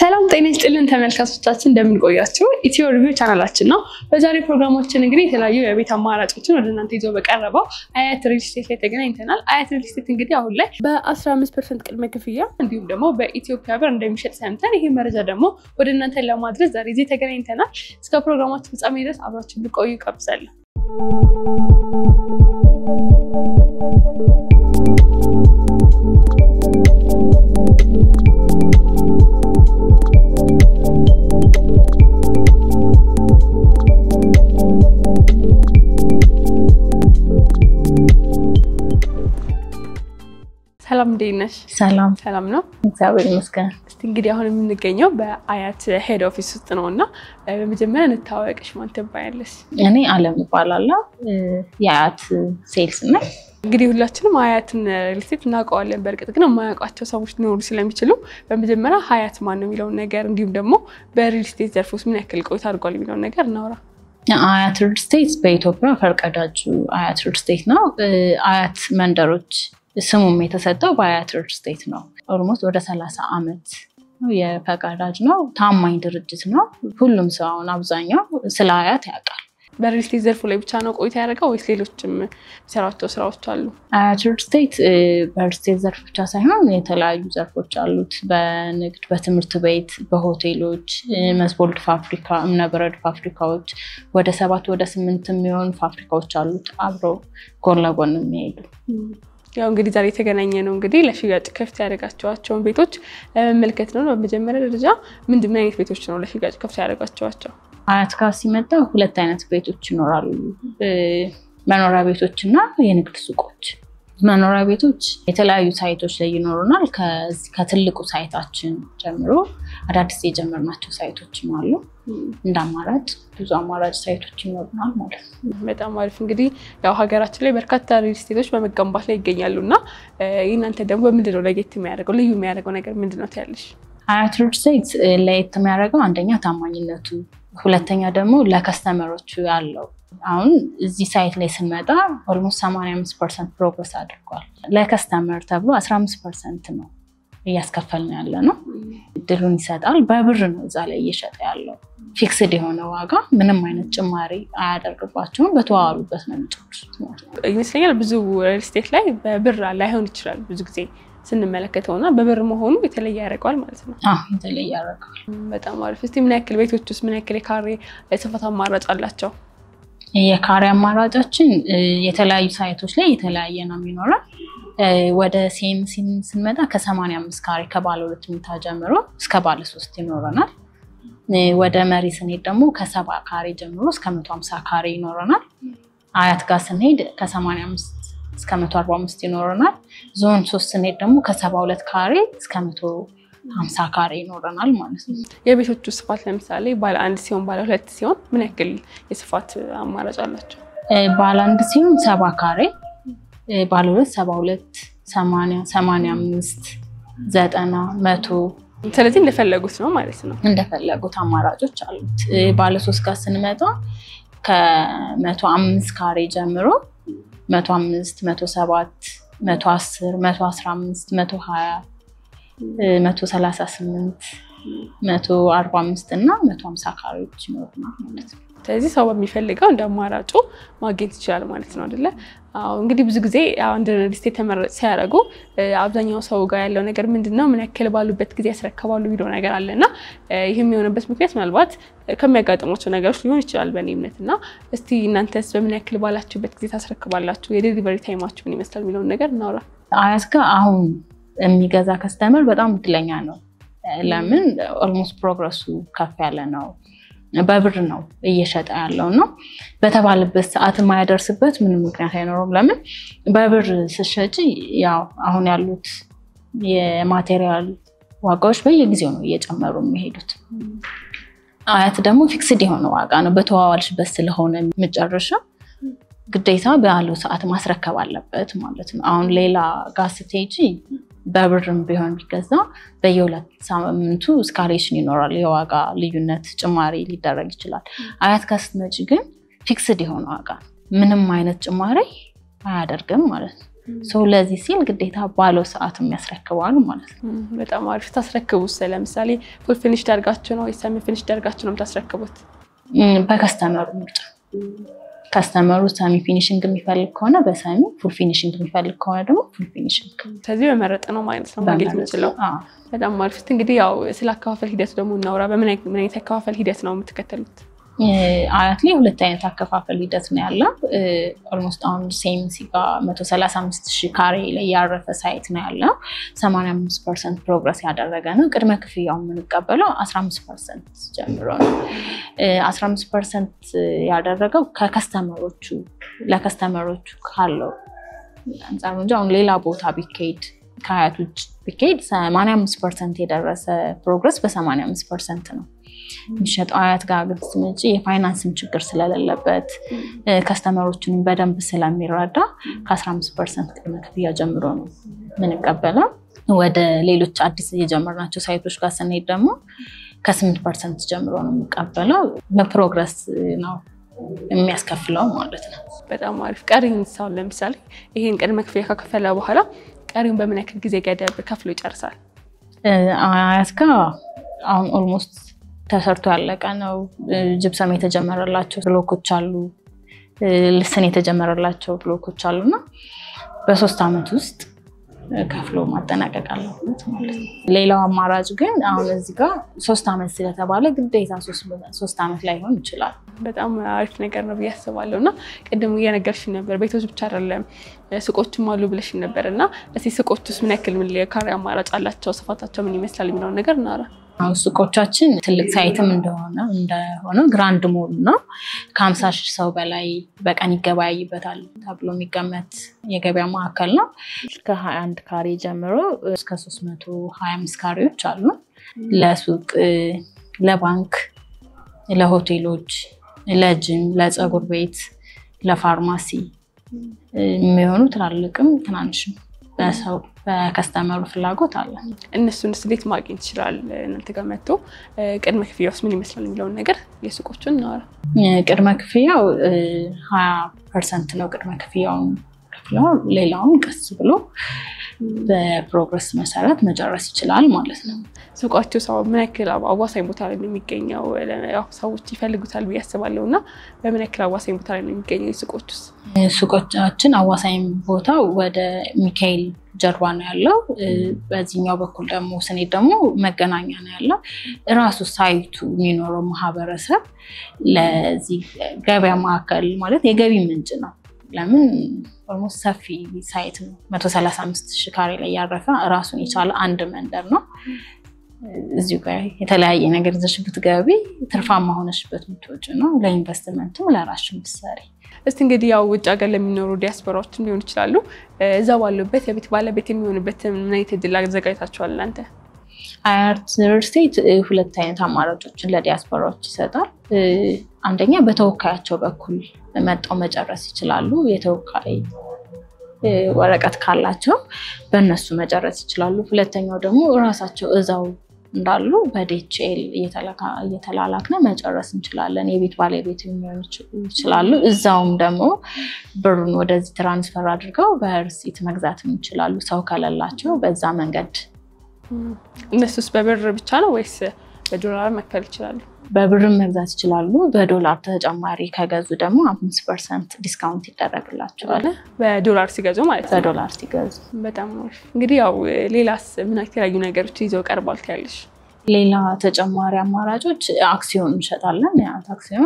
ሰላም ጤና ይስጥልን ተመልካቾቻችን፣ እንደምንቆያችሁ ኢትዮ ሪቪው ቻናላችን ነው። በዛሬ ፕሮግራማችን እንግዲህ የተለያዩ የቤት አማራጮችን ወደ እናንተ ይዞ በቀረበው አያት ሪል ስቴት ላይ ተገናኝተናል። አያት ሪል ስቴት እንግዲህ አሁን ላይ በ15 ፐርሰንት ቅድመ ክፍያ እንዲሁም ደግሞ በኢትዮጵያ ብር እንደሚሸጥ ሰምተን ይህ መረጃ ደግሞ ወደ እናንተ ለማድረስ ዛሬ እዚህ ተገናኝተናል። እስከ ፕሮግራማችን ፍጻሜ ድረስ አብራችሁ ልቆዩ ይጋብዛለሁ። ሰላም እንዴት ነሽ? ሰላም ሰላም ነው። እግዚአብሔር ይመስገን። እስቲ እንግዲህ አሁን የምንገኘው በአያት ሄድ ኦፊስ ውስጥ ነው እና በመጀመሪያ እንታወቅሽ፣ ማን ትባያለሽ? እኔ አለም እባላለሁ የአያት ሴልስ ነኝ። እንግዲህ ሁላችንም ሀያትን ሪል ስቴት እናውቀዋለን። በእርግጥ ግን የማያውቋቸው ሰዎች ሊኖሩ ስለሚችሉ በመጀመሪያ ሀያት ማን ነው የሚለውን ነገር እንዲሁም ደግሞ በሪል ስቴት ዘርፍ ውስጥ ምን ያክል ቆይታ አድርጓል የሚለውን ነገር እናውራ። አያት ሪል ስቴት በኢትዮጵያ ፈርቀዳጁ አያት ሪል ስቴት ነው። አያት መንደሮች ስሙም የተሰጠው በአያት ሪል ስቴት ነው። ኦልሞስት ወደ ሰላሳ ዓመት የፈቃዳጅ ነው። ታማኝ ድርጅት ነው። ሁሉም ሰው አሁን አብዛኛው ስለ አያት ያውቃል። በሪል ስቴት ዘርፉ ላይ ብቻ ነው ቆይታ ያደረገው ወይስ ሌሎችም የሚሰራቸው ስራዎች አሉ? አያት ሪል ስቴት በሪል ስቴት ዘርፍ ብቻ ሳይሆን የተለያዩ ዘርፎች አሉት። በንግድ፣ በትምህርት ቤት፣ በሆቴሎች፣ መስቦልድ ፋብሪካ፣ እምነበረድ ፋብሪካዎች ወደ ሰባት ወደ ስምንት የሚሆኑ ፋብሪካዎች አሉት አብረው ጎን ለጎን የሚሄዱ ያው እንግዲህ ዛሬ የተገናኘ ነው እንግዲህ ለሽያጭ ክፍት ያደረጋቸዋቸውን ቤቶች ለመመልከት ነው። በመጀመሪያ ደረጃ ምንድን ምን አይነት ቤቶች ነው ለሽያጭ ክፍት ያደረጋቸዋቸው? አያት ጋር ሲመጣ ሁለት አይነት ቤቶች ይኖራሉ። መኖሪያ ቤቶች እና የንግድ ሱቆች። መኖሪያ ቤቶች የተለያዩ ሳይቶች ላይ ይኖሩናል። ከትልቁ ሳይታችን ጀምሮ አዳዲስ የጀመርናቸው ሳይቶችም አሉ። እንደ አማራጭ ብዙ አማራጭ ሳይቶች ይኖሩናል ማለት ነው። በጣም አሪፍ። እንግዲህ ያው ሀገራችን ላይ በርካታ ሪል ስቴቶች በመገንባት ላይ ይገኛሉ እና እናንተ ደግሞ በምንድን ነው ለየት የሚያደርገው ልዩ የሚያደርገው ነገር ምንድን ነው ትያለሽ? አያት ሪል ስቴት ለየት የሚያደርገው አንደኛ ታማኝነቱ፣ ሁለተኛ ደግሞ ለከስተመሮቹ ያለው አሁን እዚህ ሳይት ላይ ስንመጣ ኦልሞስት 85 ፐርሰንት ፕሮግረስ አድርጓል። ለከስተመር ተብሎ 15 ፐርሰንት ነው እያስከፈልን ያለ ነው። እድሉን ይሰጣል። በብር ነው እዛ ላይ እየሸጠ ያለው። ፊክስድ የሆነ ዋጋ ምንም አይነት ጭማሪ አያደርግባቸውም። በተዋዋሉበት ነው የሚጨርሱት ማለት ነው። ይመስለኛል ብዙ ሪል ስቴት ላይ በብር ላይሆን ይችላል ብዙ ጊዜ ስንመለከተው እና በብር መሆኑ የተለየ ያደርገዋል ማለት ነው። የተለየ ያደርገዋል። በጣም አሪፍ። እስኪ ምን ያክል ቤቶች ውስጥ ምን ያክል የካሬ ስፋት አማራጭ አላቸው? የካሬ አማራጫችን የተለያዩ ሳይቶች ላይ የተለያየ ነው የሚኖረው። ወደ ሲኤምሲ ስንመጣ ከሰማንያ አምስት ካሬ ከባለ ሁለት መኝታ ጀምሮ እስከ ባለ ሶስት ይኖረናል። ወደ መሪ ስንሄድ ደግሞ ከሰባ ካሬ ጀምሮ እስከ መቶ ሀምሳ ካሬ ይኖረናል። አያት ጋር ስንሄድ ከሰማንያ አምስት እስከ መቶ አርባ አምስት ይኖረናል። ዞን ሶስት ስንሄድ ደግሞ ከሰባ ሁለት ካሬ እስከ መቶ ሀምሳ ካሬ ይኖረናል ማለት ነው። የቤቶቹ ስፋት ለምሳሌ ባለ አንድ ሲሆን ባለ ሁለት ሲሆን ምን ያክል የስፋት አማራጭ አላቸው? ባለ አንድ ሲሆን ሰባ ካሬ፣ ባለ ሁለት ሰባ ሁለት ሰማንያ ሰማንያ አምስት ዘጠና መቶ ስለዚህ እንደፈለጉት ነው ማለት ነው። እንደፈለጉት አማራጮች አሉት። ባለ ሶስት ጋር ስንመጣ ከመቶ አምስት ካሬ ጀምሮ መቶ አምስት መቶ ሰባት መቶ አስር መቶ አስራ አምስት መቶ ሀያ መቶ ሰላሳ ስምንት መቶ አርባ አምስት እና መቶ ሀምሳ ካሬዎች ይኖሩናል ማለት ነው። ስለዚህ ሰው በሚፈልገው እንደ አማራጩ ማግኘት ይችላል ማለት ነው አይደለ? አዎ። እንግዲህ ብዙ ጊዜ አንድ ሪል ስቴት ተመራጭ ሲያደርጉ አብዛኛው ሰው ጋር ያለው ነገር ምንድን ነው ምን ያክል ባሉበት ጊዜ ያስረከባሉ የሚለው ነገር አለ እና ይህም የሆነበት ምክንያት ምናልባት ከሚያጋጥሟቸው ነገሮች ሊሆን ይችላል በእኔ እምነት እና እስቲ እናንተስ በምን ያክል ባላችሁበት ጊዜ ታስረክባላችሁ? የዴሊቨሪ ታይማችሁ ምን ይመስላል የሚለውን ነገር እናውራ። አያት ጋር አሁን የሚገዛ ከስተመር በጣም እድለኛ ነው። ለምን ኦልሞስት ፕሮግረሱ ከፍ ያለ ነው። በብር ነው እየሸጠ ያለው ነው። በተባለበት ሰዓት የማያደርስበት ምንም ምክንያት አይኖረውም። ለምን በብር ስትሸጪ ያው አሁን ያሉት የማቴሪያል ዋጋዎች በየጊዜው ነው እየጨመሩ የሚሄዱት። አያት ደግሞ ፊክስድ የሆነ ዋጋ ነው። በተዋዋልሽበት ስለሆነ የምጨርሽው ግዴታ ባለው ሰዓት ማስረከብ አለበት ማለት ነው። አሁን ሌላ ጋር ስትሄጂ በብርም ቢሆን ቢገዛ በየሁለት ሳምንቱ እስካሌሽን ይኖራል። የዋጋ ልዩነት ጭማሪ ሊደረግ ይችላል። አያት ጋር ስትመጪ ግን ፊክስድ የሆነ ዋጋ ነው። ምንም አይነት ጭማሪ አያደርግም ማለት ነው። ሰው ለዚህ ሲል ግዴታ ባለው ሰዓት የሚያስረክባሉ ማለት ነው። በጣም አሪፍ። ታስረክቡት ለምሳሌ ፉል ፊኒሽ ደርጋችሁ ነው ወይ ሰሚ ፊኒሽ ደርጋችሁ ነው የምታስረክቡት? በከስተመሩ ምርጫ ከስተመሩ ሰሚ ፊኒሽንግ የሚፈልግ ከሆነ በሰሚ ፉል ፊኒሽንግ የሚፈልግ ከሆነ ደግሞ ፉል ፊኒሽንግ ስለዚህ በመረጥ ነው ማለት ነው ማግኘት የምችለው። በጣም አሪፍ። እንግዲህ ያው ስለ አከፋፈል ሂደቱ ደግሞ እናውራ። በምን አይነት አከፋፈል ሂደት ነው የምትከተሉት? አያት ላይ ሁለት አይነት አከፋፈል ሂደት ነው ያለው። ኦልሞስት አሁን ሴምሲ ጋር መቶ ሰላሳ አምስት ሺህ ካሬ ላይ ያረፈ ሳይት ነው ያለው። ሰማንያ አምስት ፐርሰንት ፕሮግረስ ያደረገ ነው። ቅድመ ክፍያው የምንቀበለው አስራ አምስት ፐርሰንት ጀምሮ ነው። አስራ አምስት ፐርሰንት ያደረገው ከከስተመሮቹ ለከስተመሮቹ ካለው አንጻር እንጂ አሁን ሌላ ቦታ ቢካሄድ ከሀያት ውጭ ቢካሄድ ሰማንያ አምስት ፐርሰንት የደረሰ ፕሮግረስ በሰማንያ አምስት ፐርሰንት ነው የሚሸጠው አያት ጋር ግን ስትመጪ የፋይናንስም ችግር ስለሌለበት ከስተመሮችንም በደንብ ስለሚረዳ ከ15 ፐርሰንት ቅድመ ክፍያ ጀምሮ ነው የምንቀበለው። ወደ ሌሎች አዲስ የጀመርናቸው ሳይቶች ጋር ስንሄድ ደግሞ ከ8 ፐርሰንት ጀምሮ ነው የሚቀበለው። በፕሮግረስ ነው የሚያስከፍለው ማለት ነው። በጣም አሪፍ። ቀሪውን ሳሁን ለምሳሌ ይሄን ቅድመ ክፍያ ከከፈለ በኋላ ቀሪውን በምን ያክል ጊዜ ገደብ ከፍሎ ይጨርሳል? አያት ጋር አሁን ኦልሞስት ተሰርቶ ያለቀ ነው። ጅብሰም የተጀመረላቸው ብሎኮች አሉ፣ ልስን የተጀመረላቸው ብሎኮች አሉ እና በሶስት ዓመት ውስጥ ከፍሎ ማጠናቀቅ አለበት ማለት ነው። ሌላው አማራጭ ግን አሁን እዚህ ጋር ሶስት ዓመት ስለተባለ ግዴታ ሶስት ዓመት ላይሆን ይችላል። በጣም አሪፍ ነገር ነው ብዬ አስባለሁ። እና ቅድም እየነገርሽኝ ነበር ቤቶች ብቻ አይደለም ሱቆችም አሉ ብለሽኝ ነበር እና እስኪ ሱቆች ውስጥ ምን ያክል ምን ካሬ አማራጭ አላቸው፣ ስፋታቸው ምን ይመስላል የሚለውን ነገር እናወራ። አሁን ሱቆቻችን ትልቅ ሳይትም እንደሆነ እንደሆነ ግራንድ ሞል ነው። ከሀምሳ ሺህ ሰው በላይ በቀን ይገበያይበታል ተብሎ የሚገመት የገበያ ማዕከል ነው። ከሀያ አንድ ካሬ ጀምሮ እስከ ሶስት መቶ ሀያ አምስት ካሬዎች አሉ። ለሱቅ፣ ለባንክ፣ ለሆቴሎች፣ ለጅም፣ ለፀጉር ቤት፣ ለፋርማሲ የሚሆኑ ትላልቅም ትናንሽም በሰው በከስተመሩ ፍላጎት አለ። እነሱን እንዴት ማግኘት ይችላል? እናንተ ጋር መጥቶ ቅድመ ክፍያ ውስጥ ምን ይመስላል የሚለውን ነገር የሱቆቹን እናወራ። ቅድመ ክፍያው ሀያ ፐርሰንት ነው። ቅድመ ክፍያውን ከፍለው ሌላውን ቀስ ብሎ በፕሮግረስ መሰረት መጨረስ ይችላል ማለት ነው። ሱቃቸው ሰው ምን ያክል አዋሳኝ ቦታ ላይ ነው የሚገኘው? ሰዎች ይፈልጉታል ብዬ አስባለሁ እና በምን ያክል አዋሳኝ ቦታ ላይ ነው የሚገኘው የሱቆች ውስጥ? ሱቆቻችን አዋሳኝ ቦታ ወደ ሚካኤል ጀርባ ነው ያለው። በዚህኛው በኩል ደግሞ ስኔት ደግሞ መገናኛ ነው ያለው። እራሱ ሳይቱ የሚኖረው ማህበረሰብ ለዚህ ገበያ ማዕከል ማለት የገቢ ምንጭ ነው። ለምን ኦልሞስት ሰፊ ሳይት ነው። መቶ ሰላሳ አምስት ሺህ ካሬ ላይ ያረፈ ራሱን የቻለ አንድ መንደር ነው። እዚሁ ጋር የተለያየ ነገር ይዘሽ ብትገቢ ትርፋማ ሆነሽበት የምትወጪ ነው። ለኢንቨስትመንትም ለራስሽ ብትሰሪ እስቲ እንግዲህ ያው ውጭ ሀገር ለሚኖሩ ዲያስፖራዎችም ሊሆን ይችላሉ እዛ ባሉበት የቤት ባለቤት የሚሆንበት ምን አይነት እድል አዘጋጅታችኋል እናንተ? አያት ሪል ስቴት ሁለት አይነት አማራጮችን ለዲያስፖራዎች ይሰጣል። አንደኛ በተወካያቸው በኩል መጣው መጨረስ ይችላሉ። የተወካይ ወረቀት ካላቸው በእነሱ መጨረስ ይችላሉ። ሁለተኛው ደግሞ እራሳቸው እዛው እንዳሉ በዲኤችኤል እየተላላክነ መጨረስ እንችላለን። የቤት ባለቤት የሚሆኑ ይችላሉ። እዛውም ደግሞ ብሩን ወደዚህ ትራንስፈር አድርገው በርሲት መግዛት ይችላሉ። ሰው ከሌላቸው በዛ መንገድ እነሱስ በብር ብቻ ነው ወይስ በዶላር መክፈል ይችላሉ? በብርም መግዛት ይችላሉ። በዶላር ተጨማሪ ከገዙ ደግሞ አምስት ፐርሰንት ዲስካውንት ይደረግላቸዋል። በዶላር ሲገዙ ማለት ነው። በዶላር ሲገዙ በጣም አሪፍ። እንግዲህ ያው ሌላስ ምን የተለያዩ ነገሮች ይዘው ቀርቧል ትያለሽ? ሌላ ተጨማሪ አማራጮች አክሲዮን እንሸጣለን። ያት አክሲዮን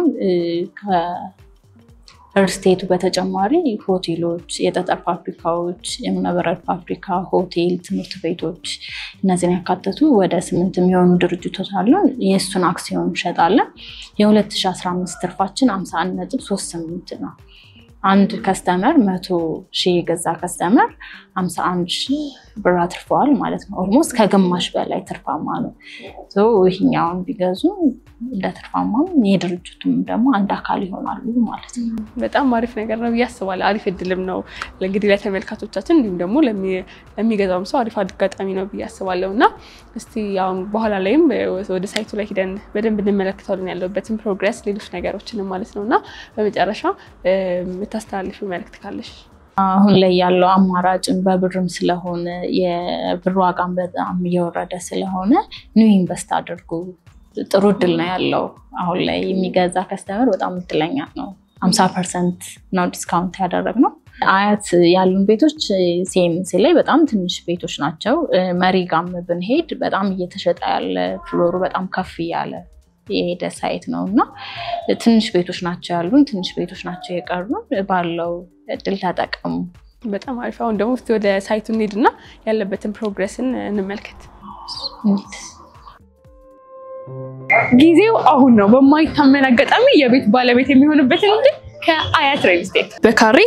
ከርስቴቱ በተጨማሪ ሆቴሎች፣ የጠጠር ፋብሪካዎች፣ የእብነበረድ ፋብሪካ፣ ሆቴል፣ ትምህርት ቤቶች እነዚህን ያካተቱ ወደ ስምንት የሚሆኑ ድርጅቶች አሉን። የእሱን አክሲዮን እንሸጣለን። የ2015 ትርፋችን 51 ነጥብ 38 ነው። አንድ ከስተመር መቶ ሺህ የገዛ ከስተመር 51 ሺህ ብር አትርፈዋል ማለት ነው። ኦልሞስት ከግማሽ በላይ ትርፋማ ነው። ይህኛውን ቢገዙ እንደ ትርፋማም የድርጅቱም ደግሞ አንድ አካል ይሆናሉ ማለት ነው። በጣም አሪፍ ነገር ነው ብዬ አስባለሁ። አሪፍ እድልም ነው እንግዲህ ለተመልካቾቻችን እንዲሁም ደግሞ ለሚገዛውም ሰው አሪፍ አጋጣሚ ነው ብዬ አስባለሁ እና እስቲ አሁን በኋላ ላይም ወደ ሳይቱ ላይ ሂደን በደንብ እንመለከታለን ያለበትን ፕሮግረስ፣ ሌሎች ነገሮችንም ማለት ነው እና በመጨረሻ የምታስተላልፊው መልዕክት ካለሽ? አሁን ላይ ያለው አማራጭን በብርም ስለሆነ የብር ዋጋም በጣም እየወረደ ስለሆነ ኒው ኢንቨስት አድርጉ። ጥሩ እድል ነው ያለው። አሁን ላይ የሚገዛ ከስተመር በጣም እድለኛ ነው። ሀምሳ ፐርሰንት ነው ዲስካውንት ያደረግነው። አያት ያሉን ቤቶች ሲኤምሲ ላይ በጣም ትንሽ ቤቶች ናቸው። መሪ ጋም ብንሄድ በጣም እየተሸጠ ያለ ፍሎሩ በጣም ከፍ እያለ የሄደ ሳይት ነው እና ትንሽ ቤቶች ናቸው ያሉን፣ ትንሽ ቤቶች ናቸው የቀሩን። ባለው እድል ተጠቀሙ። በጣም አሪፍ። አሁን ደግሞ እስኪ ወደ ሳይቱ እንሂድና ያለበትን ፕሮግረስን እንመልከት። ጊዜው አሁን ነው። በማይታመን አጋጣሚ የቤት ባለቤት የሚሆንበትን እንጂ ከአያት ሪል ስቴት በካሬ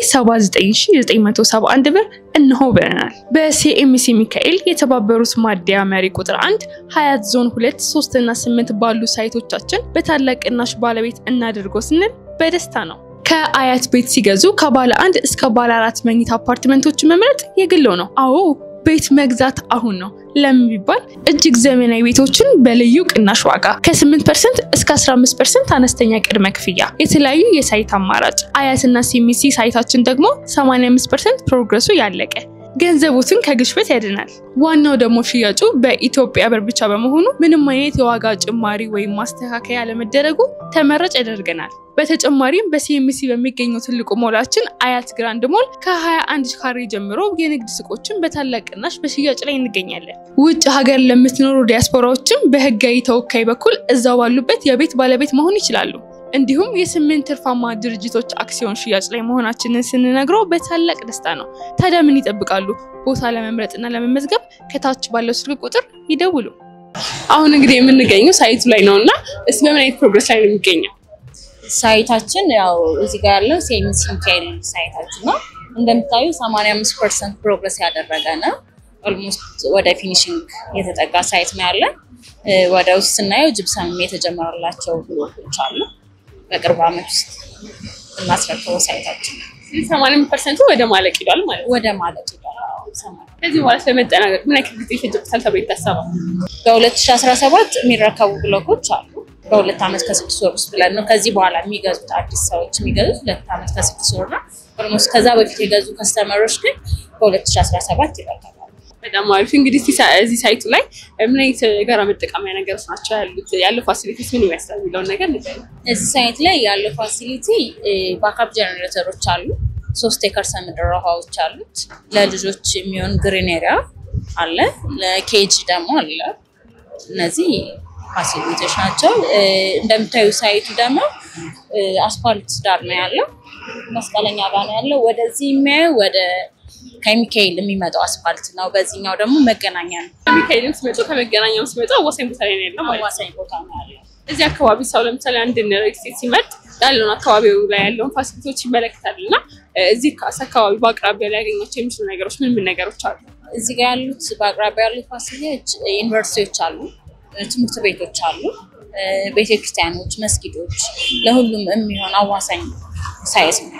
79971 ብር እንሆ ብለናል። በሲኤምሲ ሚካኤል የተባበሩት ማደያ መሪ ቁጥር አንድ ሀያት ዞን ሁለት ሶስት እና ስምንት ባሉ ሳይቶቻችን በታላቅ ቅናሽ ባለቤት እናድርጎ ስንል በደስታ ነው። ከአያት ቤት ሲገዙ ከባለ አንድ እስከ ባለ አራት መኝታ አፓርትመንቶችን መምረጥ የግለው ነው። አዎ ቤት መግዛት አሁን ነው። ለምን ቢባል እጅግ ዘመናዊ ቤቶችን በልዩ ቅናሽ ዋጋ ከ8 ፐርሰንት እስከ 15 ፐርሰንት አነስተኛ ቅድመ ክፍያ፣ የተለያዩ የሳይት አማራጭ አያትና ሲሚሲ ሳይታችን ደግሞ 85 ፐርሰንት ፕሮግረሱ ያለቀ ገንዘቦትን ከግሽበት ያድናል። ዋናው ደግሞ ሽያጩ በኢትዮጵያ ብር ብቻ በመሆኑ ምንም አይነት የዋጋ ጭማሪ ወይም ማስተካከያ አለመደረጉ ተመራጭ ያደርገናል። በተጨማሪም በሲኤምሲ በሚገኘው ትልቁ ሞላችን አያት ግራንድ ሞል ከ21 ካሬ ጀምሮ የንግድ ሱቆችን በታላቅ ቅናሽ በሽያጭ ላይ እንገኛለን። ውጭ ሀገር ለምትኖሩ ዲያስፖራዎችም በህጋዊ ተወካይ በኩል እዛው ባሉበት የቤት ባለቤት መሆን ይችላሉ። እንዲሁም የስምንት ትርፋማ ድርጅቶች አክሲዮን ሽያጭ ላይ መሆናችንን ስንነግረው በታላቅ ደስታ ነው። ታዲያ ምን ይጠብቃሉ? ቦታ ለመምረጥና ለመመዝገብ ከታች ባለው ስልክ ቁጥር ይደውሉ። አሁን እንግዲህ የምንገኘው ሳይቱ ላይ ነው እና እስ በምን አይነት ፕሮግረስ ላይ ነው የሚገኘው? ሳይታችን ያው እዚህ ጋር ያለው ሲኤምሲ ሚካኤል ሳይታችን ነው። እንደምታዩ 85 ፐርሰንት ፕሮግረስ ያደረገ ነው። ኦልሞስት ወደ ፊኒሽንግ የተጠጋ ሳይት ነው ያለን። ወደ ውስጥ ስናየው ጅብሰም የተጀመረላቸው ብሎኮች አሉ። በቅርብ ዓመት ውስጥ እናስረክበው ሳይታችን ነው። ሰማንያ ፐርሰንቱ ወደ ማለቅ ሂዷል ማለት ነው። ወደ ማለት ይላል። ከዚህ በኋላ ስለመጠናቀቅ ምን ያክል ጊዜ ይፈጅበታል ተብሎ ይታሰባል? በ2017 የሚረከቡ ብሎኮች አሉ። በሁለት ዓመት ከስድስት ወር ውስጥ ብለን ነው። ከዚህ በኋላ የሚገዙት አዲስ ሰዎች የሚገዙት ሁለት ዓመት ከስድስት ወር ነው። ኦልሞስት ከዛ በፊት የገዙ ከስተመሮች ግን በ2017 ይረከባሉ። በጣም አሪፍ። እንግዲህ እስቲ ሳ- እዚህ ሳይቱ ላይ ምን አይነት የጋራ መጠቀሚያ ነገሮች ናቸው ያሉት? ያለው ፋሲሊቲስ ምን ይመስላል የሚለውን ነገር ንገሪኝ። እዚህ ሳይት ላይ ያለው ፋሲሊቲ ባካፕ ጀነሬተሮች አሉ። ሶስት የከርሰ ምድር ውሃዎች አሉት። ለልጆች የሚሆን ግሪን ኤሪያ አለ። ለኬጅ ደግሞ አለ። እነዚህ ፋሲሊቲዎች ናቸው። እ፣ እንደምታዩ ሳይቱ ደግሞ እ፣ አስፋልት ዳር ነው ያለው። መስቀለኛ ጋር ነው ያለው። ወደዚህ የሚያየው ወደ ከሚካኤል የሚመጣው አስፋልት ነው። በዚህኛው ደግሞ መገናኛ ነው። ሚካኤልም ሲመጡ ከመገናኛም ሲመጡ አዋሳኝ ቦታ ላይ ነው ያለው ማለት ነው። አዋሳኝ ቦታ ነው ያለው። እዚህ አካባቢ ሰው ለምሳሌ አንድ ሪል ስቴት ሲመርጥ ያለውን አካባቢው ላይ ያለውን ፋሲሊቲዎች ይመለከታል እና እዚህ ካስ አካባቢ በአቅራቢያ ሊያገኛቸው የሚችሉ ነገሮች ምን ምን ነገሮች አሉ? እዚህ ጋር ያሉት በአቅራቢያ ያሉት ፋሲሊቲዎች ዩኒቨርሲቲዎች አሉ፣ ትምህርት ቤቶች አሉ፣ ቤተክርስቲያኖች፣ መስጊዶች ለሁሉም የሚሆን አዋሳኝ ሳይት ነው።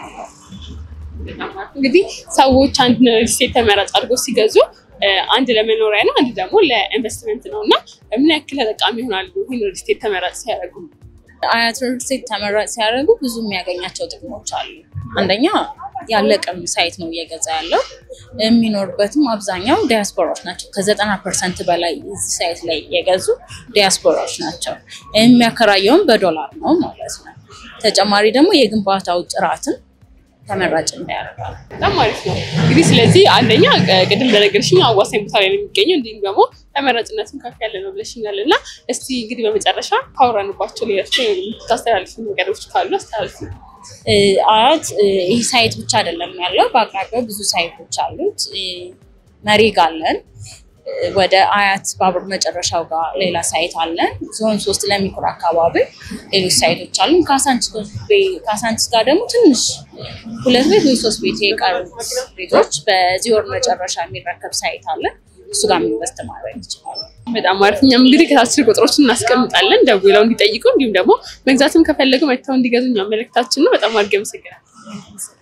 እንግዲህ ሰዎች አንድ ሪል ስቴት ተመራጭ አድርጎ ሲገዙ እ፣ አንድ ለመኖሪያ ነው፣ አንድ ደግሞ ለኢንቨስትመንት ነው እና ምን ያክል ተጠቃሚ ይሆናሉ ይህን ሪል ስቴት ተመራጭ ሲያደርጉ? አያት ሪል ስቴት ተመራጭ ሲያደርጉ ብዙ የሚያገኛቸው ጥቅሞች አሉ። አንደኛ ያለቀም ሳይት ነው እየገዛ ያለው። የሚኖርበትም አብዛኛው ዲያስፖራዎች ናቸው። ከዘጠና ፐርሰንት በላይ እዚህ ሳይት ላይ የገዙ ዲያስፖራዎች ናቸው። የሚያከራየውም በዶላር ነው ማለት ነው። ተጨማሪ ደግሞ የግንባታው ጥራትን ተመራጭ እንዳያደርጋል። በጣም አሪፍ ነው። እንግዲህ ስለዚህ አንደኛ ቅ- ቅድም እንደነገርሽኝ አዋሳኝ ቦታ ላይ ነው የሚገኘው፣ እንዲሁም ደግሞ ተመራጭነትም ከፍ ያለ ነው ብለሽኛል እና እስቲ እንግዲህ በመጨረሻ ካወራንባቸው ሌሎች የምታስተላልፉ ነገሮች ካሉ አስተላልፉ። እ፣ አያት እ፣ ይህ ሳይት ብቻ አይደለም ያለው፣ በአቅራቢያው ብዙ ሳይቶች አሉት። እ፣ መሪ ጋ አለን። እ፣ ወደ አያት ባቡር መጨረሻው ጋር ሌላ ሳይት አለን። ዞን ሶስት ለሚኩራ አካባቢ ሌሎች ሳይቶች አሉን። ካሳንችስ ቤ- ካሳንችስ ጋር ደግሞ ትንሽ ሁለት ቤት ወይ ሶስት ቤት የቀሩት ቤቶች በዚህ ወር መጨረሻ የሚረከብ ሳይት አለን። እሱ ጋር ኢንቨስት ማድረግ ይችላሉ። በጣም አሪፍ። እኛም እንግዲህ ከታስር ቁጥሮችን እናስቀምጣለን ደውለው እንዲጠይቁ እንዲሁም ደግሞ መግዛትም ከፈለጉ መጥተው እንዲገዙ እኛ መልእክታችን ነው። በጣም አድርጌ አመሰግናለሁ።